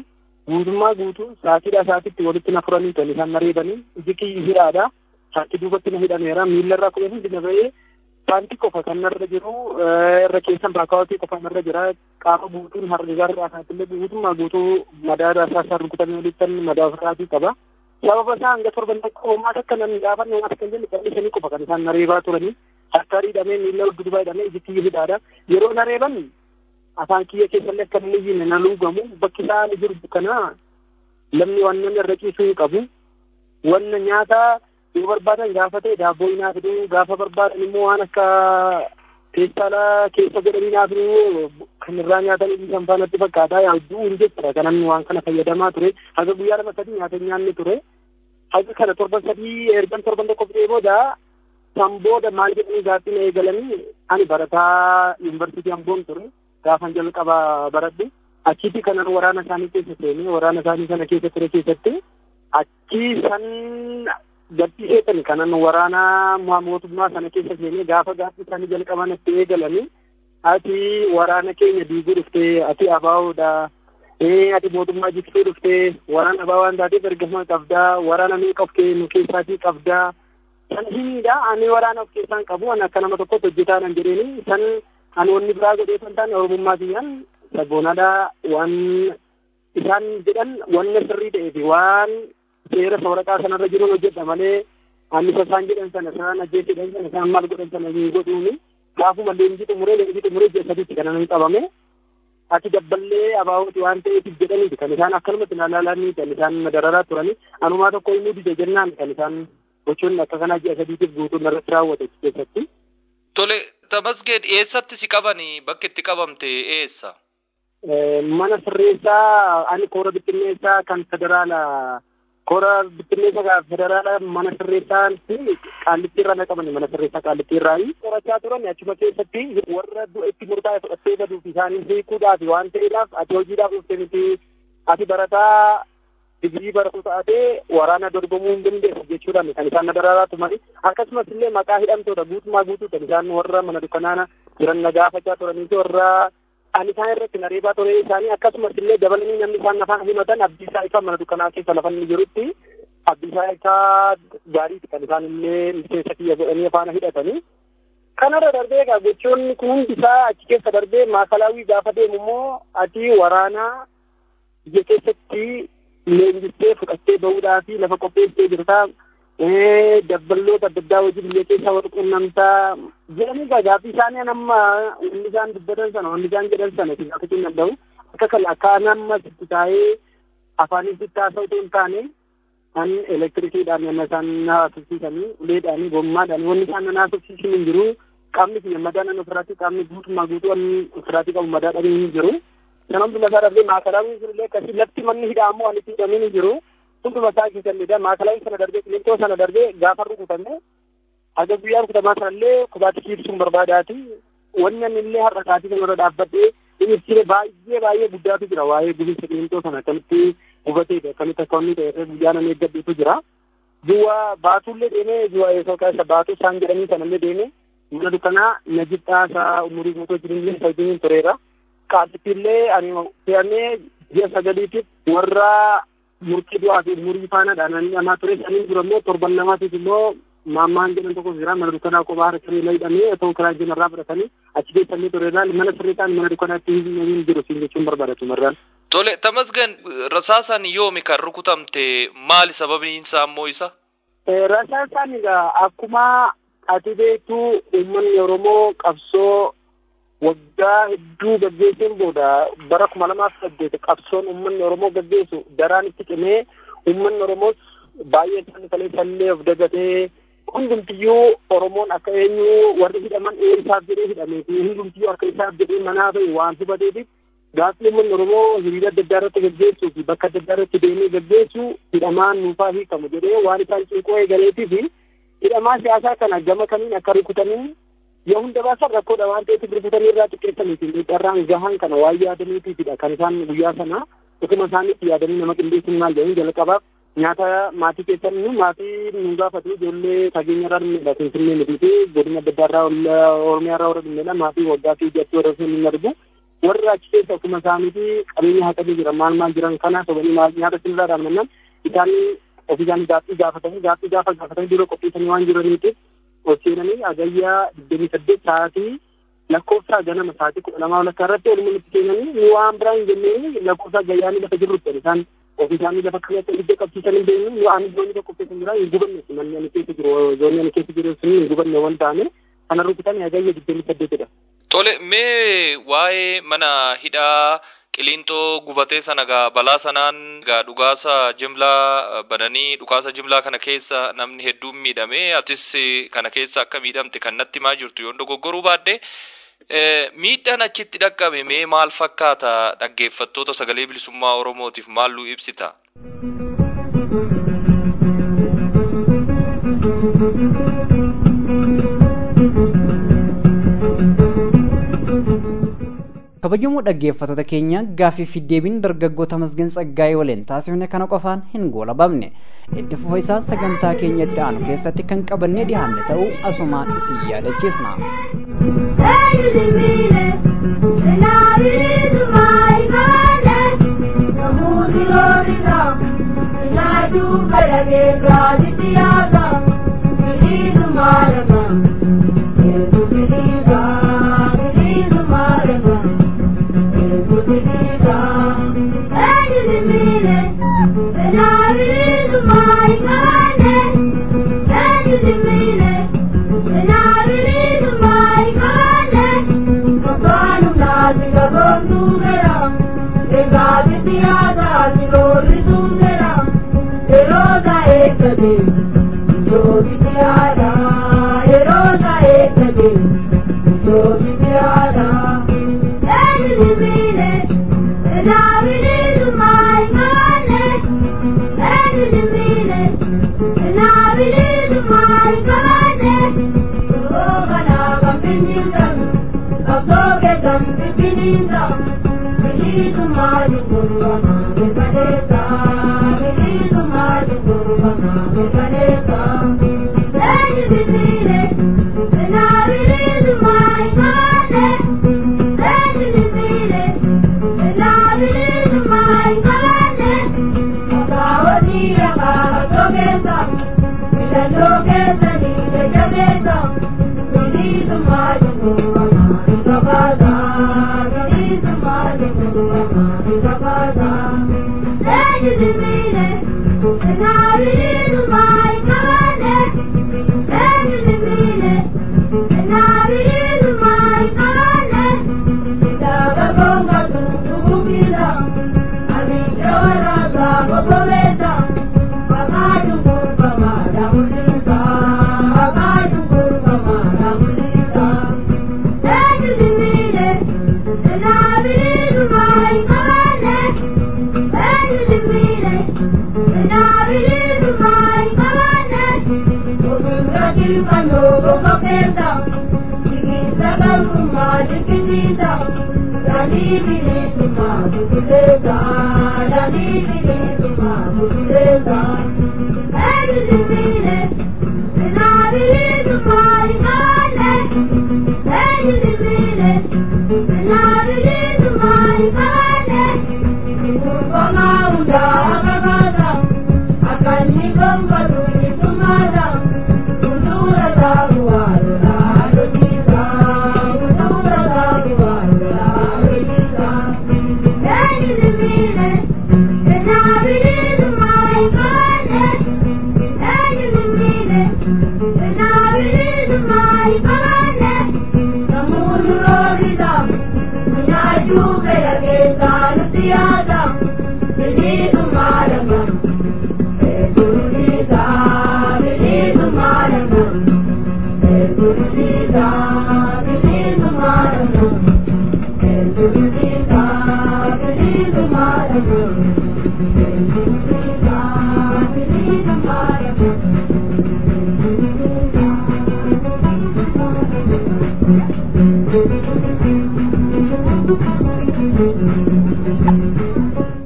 guutummaa guutuu saatiidha saatiitti walitti na furanii kan isaan na reebanii iji kiyyi hidhaadha harki duubatti na hidhameera miilla irraa kudhanii hundi na ba'ee paantii qofa kan narra jiru irra keessan baakaawwatii qofa narra jira qaama guutuun harri garraa isaatiillee guutummaa guutuu madaada isaa rukutamee olittan madaa ofirraatii qaba. sababa isaa hanga torban tokko homaa akka namni gaafanne homaa akka hin jenne qal'isanii qofa kan isaan na reebaa turanii harka hidhamee miilla dudubaa hidhamee iji kiyya hidhaadha yeroo na reeban afaan kiyya keessallee akka inni iyyine na luugamu bakki isaan jiru kana lamni waan namni irra ciisuu hin qabu wanna nyaata yoo barbaadan gaafa ta'e daabboo naa fiduu gaafa barbaadan immoo waan akka teessaala keessa godhanii naa fiduu kan irraa nyaatan isan faanatti fakkaataa yaaduu hin jechuudha kanan waan kana fayyadamaa ture haga guyyaa lama sadii nyaata nyaanni ture haga kana torban sadii ergan torban tokko fidee booda san booda maal jedhanii gaaffii na eegalanii ani barataa yuunivarsiitii amboon ture gaafan jalqaba baradhe achitti kanan waraana isaanii keessa seenee waraana isaanii sana keessa ture keessatti achi san gadhiiseetan kanan waraana mootummaa sana keessa seenee gaafa gaaffii isaanii jalqaban itti eegalanii ati waraana keenya diiguu dhuftee ati abaa'uudha ee ati mootummaa jigsuu dhuftee waraana abaa waan taateef ergama qabdaa waraana meeqa of nu keessaatii qabdaa san himiidha ani waraana of keessaan qabu ani akka nama tokkotti hojjetaa nan jedheeni san ani wanni biraa godhee san taane oromummaa kiyyaan sabboonaadha waan isaan jedhan wanna sirrii ta'ee fi waan seera sawaraqaa sanarra jiruun hojjedha malee ani isaan jedhan sana isaan ajjeesidhan sana isaan maal godhan sana hin godhuuni gaafuma leenjii xumuree leenjii xumuree ji'a sadiitti kan namni qabame ati dabballee abaawoti waan ta'eetiif jedhaniiti kan isaan akkanumatti ilaalanii kan isaan dararaa turanii anumaa tokko immoo dide jennaan kan isaan gochoonni akka kanaa ji'a sadiitiif guutuun irratti raawwate keessatti. Tole Tamasgeen eessatti si qabanii bakki itti qabamte eessa? Mana sirreessaa ani koora bittinneessaa kan federaalaa koora bittinneessa federaala mana sirreessaatti qaallittiirraa na qabani mana sirreessaa qaallittiirraa qorachaa turan achuma keessatti warra du'a itti murtaa'e fudhattee baduuf isaanii beekuudhaaf waan ta'eedhaaf ati hojiidhaaf dhuftee miti ati barataa digirii baratu taatee waraana dorgomuu hin dandeessu jechuudhaan kan isaan na daraaraa turani akkasumas illee maqaa hidhamtoota guutumaa guutuu kan isaan warra mana dukkanaana jiran na gaafachaa turanii warra ani isaan irratti na reebaa ture isaanii akkasumas illee dabalanii namni isaan afaan himatan abdiisaa isaa mana dukkanaa keessa lafa inni jirutti abdiisaa isaa gaariiti kan isaan illee miseensa kiyya godhanii afaana hidhatanii. Kanarra darbee egaa gochoonni kun hundi isaa achi keessa darbee maakalaawii gaafa deemu immoo ati waraanaa biyya keessatti leenjistee fudhattee bahuudhaa fi lafa qopheessitee jirtaa dabballoota adda addaa hojii biyya keessaa wal quunnamtaa jedhanii gaaffii isaanii nama wanni isaan dubbatan sana wanni isaan jedhan sana itti gaafachuu hin danda'u akka kala akka nama sitti taa'ee afaanii sitti haasa'u hin taane kan elektirikiidhaan nama isaan naasofsiisanii uleedhaan gommaadhaan wanni isaan naasofsiisan hin jiru qaamni kiyya madaa nan ofirraatti qaamni guutummaa guutuu wanni ofirraatti qabu madaa dhabee hin jiru sana hunduma isaa darbee maakalaawwiin sunillee akkasii lafti manni hidhaamoo ani itti hidhameen hin jiru hunduma isaa keessallee maakalaawwiin sana darbee qilintoo sana darbee gaafa rukutame haga guyyaa rukutamaa sanallee kubaatti kiibsuun barbaadaati wanni ani illee har'a kaatii kanarra dhaabbadhee ibsine baay'ee baay'ee guddaatu jira waa'ee gubiinsa qilintoo sana akkamitti hubateedha akkamitti akka wanni ta'e guyyaa nan eeggadhuutu jira duwwa baatullee deemee duwwa eesoo keessa baatuu isaan jedhanii sanallee deemee mana dukkanaa najibxaa isaa umurii guutuu jirinillee sajjiniin tureera qaallittiillee ani fe'amee ji'a sagaliitiif warra murtii du'aa fi umurii faanaadha namni namaa ture saniin dura immoo torban namaatiif immoo maammaan jedhan tokko jira mana dukkanaa kophaa harkanii hidhamee otoo karaa irraa fudhatanii achi keessanii tureera mana sirriitaan mana dukkanaatti hin jiru siin jechuun barbaadatu marraan. Tole Tamasgan rasaasaan yoomi kan rukutamte maali sababiin isaa ammoo isa? Rasaasaan egaa akkuma ati beektu uummanni Oromoo qabsoo waggaa hedduu gaggeessuun booda bara kuma lamaaf saddeet qabsoon uummanni Oromoo gaggeessu daraan itti cimee uummanni Oromoos baay'ee isaanii kaleessallee of dagatee hundumtiyyuu Oromoon akka eenyu warri hidhaman eessaaf jedhee hidhamee fi hundumtiyyuu akka isaaf jedhee manaa ta'e waan hubateetiif gaaffii uummanni Oromoo hiriira adda addaa irratti gaggeessuu fi bakka adda addaa irratti deemee gaggeessu hidhamaan nuufaa hiikamu jedhee waan isaan cinqoo eegaleetii fi hidhamaa siyaasaa kana gama kamiin akka rukutanii yoo hunda baasan rakkoodha waan ta'eef rukutanii irraa xiqqeessaniiti miidharraan gahaan kana waan yaadaniitiifidha kan isaan guyyaa sana utuma isaaniitti yaadanii nama qindeessuun maal jedhanii jalqabaaf nyaata maatii keessan nu maatii nu gaafatu ijoollee fageenya irraa dhumneedha finfinnee miti fi godina adda addaa irraa oromiyaa irraa warra dhumneedha maatii waggaa fi ijatti warra sun hin argu warri achi keessa akkuma isaaniiti qabeenya haqanii jiran maal maal jiran kana sobanii maal nyaata sinirraa dhaabnannaan isaan ofii isaanii gaaffii gaafatanii gaaffii gaafa gaafatanii dura qopheessanii waan jiraniitiif ol seenanii agayyaa digdamii saddeet sa'aatii lakkoofsa ganama sa'aatii kudha lamaa walakkaa irratti walumaa nutti keenyanii nu waan biraa hin jenneen lakkoofsa gayyaanii lafa jirrutti isaan ofii isaanii lafa kanatti ibidda qabsiisan hin beeknu nu ani zoonii tokko keessa jira hin gubanne manni ani keessa jiru zoonii ani keessa jiru sun hin gubanne waan ta'ane kana rukutan agayya digdamii saddeetidha. Tole mee waa'ee mana hidhaa qiliinxoo gubatee sana gaa balaa sanaan gaa dhukaasa jimlaa bananii dhukaasa jimlaa kana keessa namni hedduun miidhame atis kana keessa akka miidhamte kan natti himaa jirtu yoon dogoggoruu baadde miidhaan achitti dhaqqabe mee maal fakkaata dhaggeeffattoota sagalee bilisummaa oromootiif maalluu ibsita. kabajamoo dhaggeeffattoota keenya gaaffii fi deebiin dargaggoota masgeen tsaggaa'ee waliin taasifne kana qofaan hin goolabamne itti fufa isaa sagantaa keenya itti aanu keessatti kan qabannee dhiyaanne ta'uu asumaan isin yaadachiisna.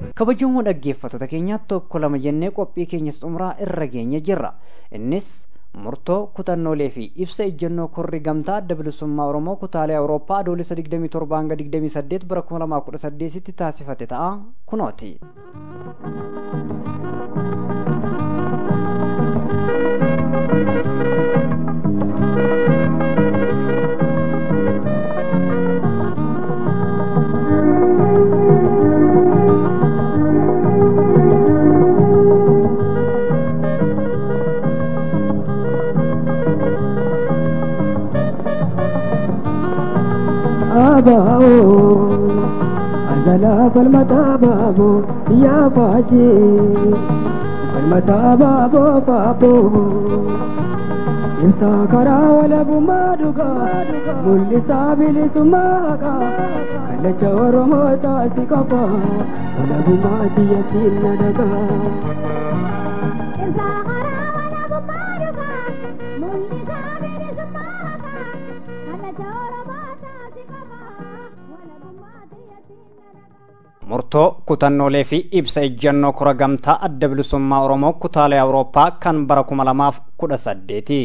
kabajamoo dhaggeeffattoota keenya tokko lama jennee qophii keenya xumuraa irra geenye jirra innis murtoo kutannoolee fi ibsa ejjennoo korri gamtaa adda bilisummaa oromoo kutaalee awurooppaa adoolessa 27 hanga 28 bara 2018 tti taasifate ta'a kunooti. baao azala falmata baabo ya faje falmata baabo baabo insa kara wala bumaduga mulli sabili sumaga kala choro mota sikapa wala bumati yakin daga insa kara wala bumaduga mulli sabili sumaga kala choro mota sikapa murtoo kutannoolee fi ibsa ejjennoo kora gamtaa adda bilisummaa oromoo kutaalee awurooppaa kan bara kuma lamaaf kudha saddeeti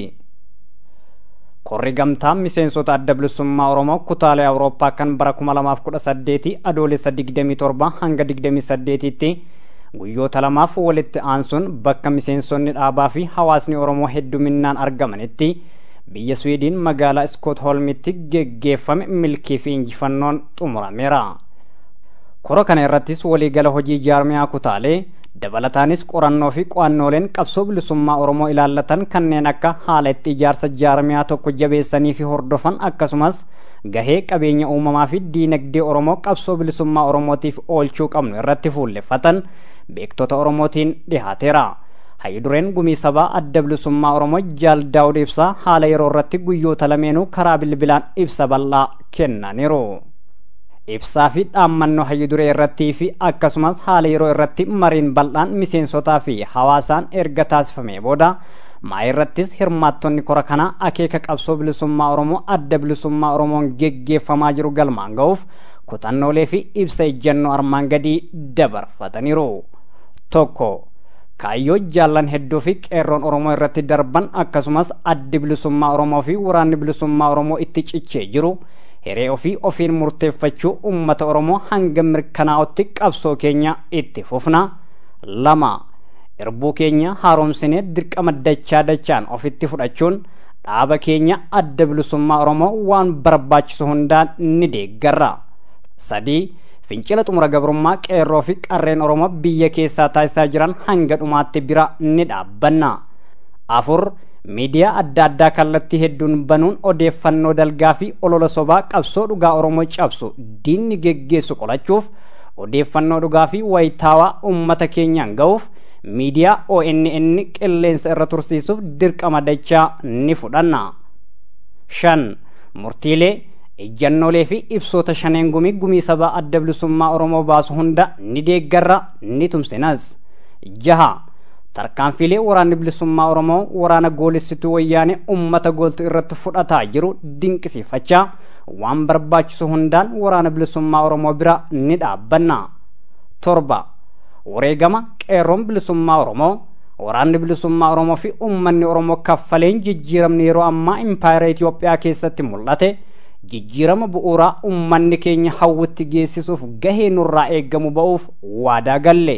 korri gamtaa miseensota adda bilisummaa oromoo kutaalee awurooppaa kan bara kuma lamaaf kudha saddeeti adoolessa digdamii torba hanga digdamii saddeetitti guyyoota lamaaf walitti aansuun bakka miseensonni dhaabaa fi hawaasni oromoo hedduminaan argamanitti biyya swiidin magaalaa iskootholmitti geggeeffame milkii fi injifannoon xumurameera kora kana irrattis waliigala hojii jaarmiyaa kutaalee dabalataanis qorannoo fi qo'annooleen qabsoo bilisummaa oromoo ilaallatan kanneen akka haala itti ijaarsa jaarmiyaa tokko jabeessanii fi hordofan akkasumas gahee qabeenya uumamaa fi diinagdee oromoo qabsoo bilisummaa oromootiif oolchuu qabnu irratti fuulleffatan beektota oromootiin dhihaateera. hayyidureen gumii sabaa adda bilisummaa oromoo jaal daawud ibsaa haala yeroo irratti guyyoota lameenuu karaa bilbilaan ibsa bal'aa kennaniiru. ibsaa fi dhaammannoo hayyiduree irrattii fi akkasumas haala yeroo irratti mariin bal'aan miseensotaa fi hawaasaan erga taasifamee booda maa irrattis hirmaattonni kora kanaa akeeka qabsoo bilisummaa oromoo adda bilisummaa oromoon geggeeffamaa jiru galmaan ga'uuf kutannoolee fi ibsa ejjennoo armaan gadii dabarfataniiru. tokko kaayyoo jaallan hedduu fi qeerroon oromoo irratti darban akkasumas addi bilisummaa oromoo fi waraanni bilisummaa oromoo itti cichee jiru hiree ofii ofiin murteeffachuu ummata oromoo hanga mirkanaa'utti qabsoo keenya itti fufna lama irbuu keenya haaromsinee dirqama dachaa dachaan ofitti fudhachuun dhaaba keenya adda bilisummaa oromoo waan barbaachisu hundaan ni deeggarra sadii fincila xumura gabrummaa qeerroo fi qarreen oromoo biyya keessaa taasisaa jiran hanga dhumaatti bira ni dhaabbanna afur miidiyaa adda addaa kallattii hedduun banuun odeeffannoo dalgaa fi olola sobaa qabsoo dhugaa oromoo cabsu diinni geggeessu qolachuuf odeeffannoo dhugaa fi wayitaawaa ummata keenyaan ga'uuf miidiyaa ONN qilleensa irra tursiisuuf dirqama dachaa ni fudhanna shan murtiilee ejjannoolee fi ibsoota shaneen gumii gumii sabaa adda bilisummaa oromoo baasu hunda ni deeggarra ni tumsinas jaha tarkaanfiilee waraanni bilisummaa oromoo waraana goolessituu wayyaanee ummata gooltu irratti fudhataa jiru dinqisiifachaa waan barbaachisu hundaan waraana bilisummaa oromoo bira ni dhaabbanna torba wareegama qeerroon bilisummaa oromoo waraanni bilisummaa oromoo fi ummanni oromoo kaffaleen jijjiiramni yeroo ammaa impaayera Itoophiyaa keessatti mul'ate jijjiirama bu'uuraa ummanni keenya hawwitti geessisuuf gahee nurraa eeggamu ba'uuf waadaa galle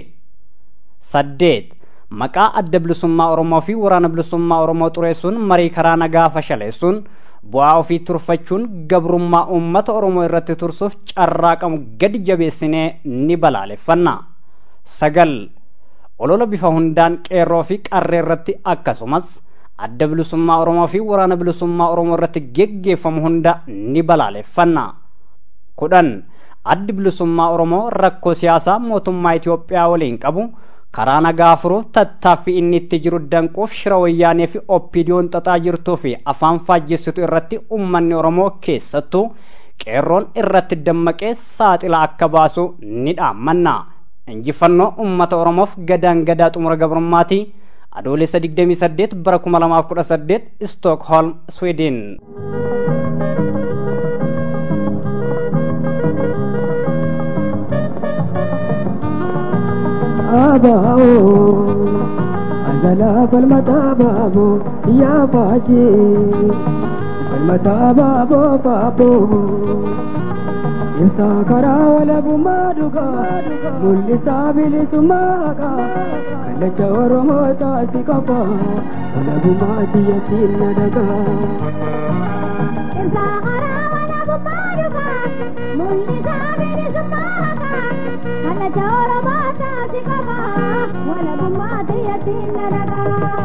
saddeet maqaa adda bilisummaa oromoo fi waraana bilisummaa oromoo xureessuun marii karaa nagaa fashaleessuun bu'aa ofii turfachuun gabrummaa uummata oromoo irratti tursuuf carraaqamu gadi jabeessinee ni balaaleffanna sagal olola bifa hundaan qeerroo fi qarree irratti akkasumas adda bilisummaa oromoo fi waraana bilisummaa oromoo irratti geggeeffamu hunda ni balaaleffanna kudhan addi bilisummaa oromoo rakkoo siyaasaa mootummaa Itoophiyaa waliin qabu karaa nagaa furuuf tattaaffii inni itti jiru danquuf shira wayyaanee fi oppiidiyoon xaxaa jirtuu fi afaan faajjessitu irratti ummanni oromoo keessattuu qeerroon irratti dammaqee saaxila akka baasu ni dhaammanna injifannoo ummata oromoof gadaan gadaa xumura gabrummaati adoolessa 28 bara 2018 stookholm sweden آباؤ أزلا falmata baabo yaa baaje falmata baabo baabo ibsa karaa walabummaa dhugaa mul'isaa bilisummaa haqaa kallacha oromoo taasi qaba walabummaa xiyyatiin na dhagaa. Ibsa karaa walabummaa dhugaa mul'isaa bilisummaa haqaa kallacha oromoo taasi qaba walabummaa xiyyatiin na dhagaa.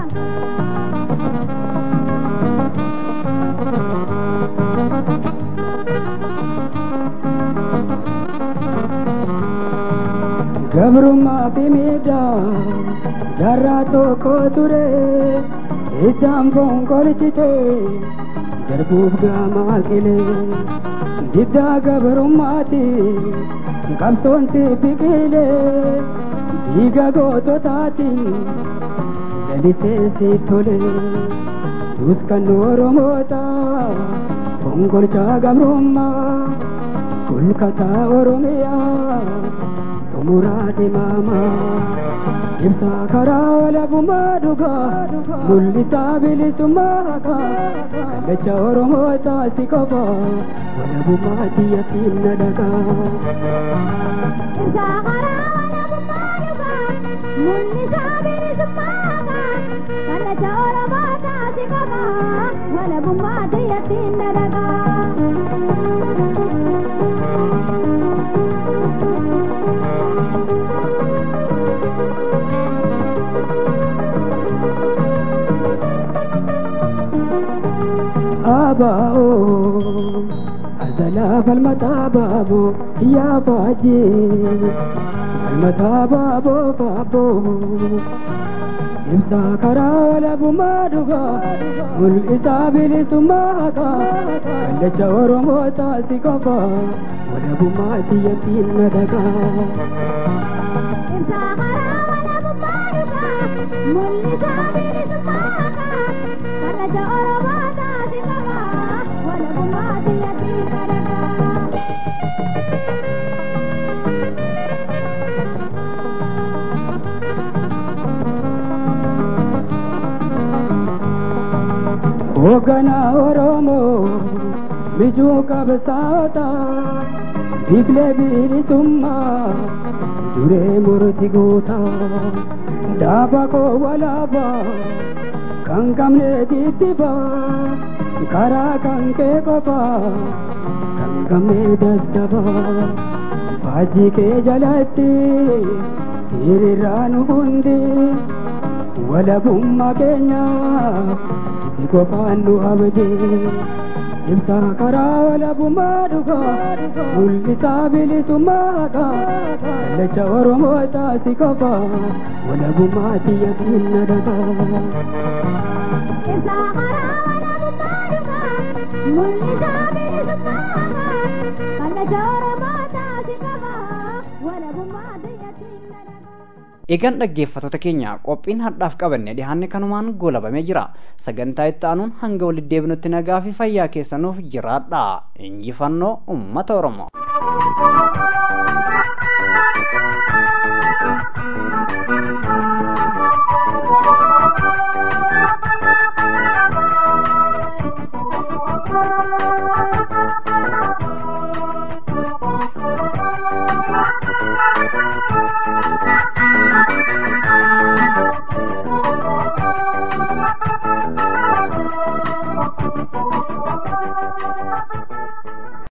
gabrummaa fi miidhaa jaarraa tokko ture iddaan fonqolchite darbuuf gaamaa qilee diddaa gabrummaati qabsoonsi biqile dhiiga goototaatiin lalisee si tole tuskan oromoota fonqolchaa gabrummaa kulkataa oromiyaa muraade mama ibsa karaa walabummaa dhugaa mul'isaa bilisummaa haqaa kallacha oromoo taasi qofa walabummaa xiyyatiin na dhagaa. Ibsa karaa walabummaa dhugaa mul'isaa bilisummaa haqaa kallacha oromoo taasi qofa walabummaa xiyyatiin na dhagaa. abaa'o azalaa falmataa baaboo yaa baajee falmataa baaboo baaboo ibsa karaa walabummaa dhugaa mul'isaa bilisummaa haqaa kallacha oromoo taasi qofa walabummaa xiyyatiin na dhagaa. Ibsa karaa walabummaa dhugaa mul'isaa bilisummaa haqaa kallacha oromoo taasi qofa walabummaa xiyyatiin na dhagaa. hoogganaa oromoo mijuu qabsaa'ota biflee bilisummaa duree murti guuta dhaaba koo walaabaa kan qabne tittiba karaa kan kee qofa kan qabne daddaba faajii kee jalatti hiriirraa nu hundi walabummaa keenyaaf si qofaan nu abdi ibsa karaa walabummaa dhugaa mul'isaa bilisummaa haqaa kallacha oromoo taasi qofa walabummaa xiyyatiin na dhagaa. Ibsa karaa walabummaa dhugaa mul'isaa bilisummaa haqaa kallacha oromoo taasi qofa walabummaa xiyyatiin na dhagaa. Eegaan dhaggeeffattoota keenya qophiin har'aaf qabanne dhihaanne kanumaan goolabamee jira. Sagantaa itti aanuun hanga walitti deebinutti nagaa fi fayyaa keessanuuf jiraadha. Injifannoo uummata Oromoo. Thank you.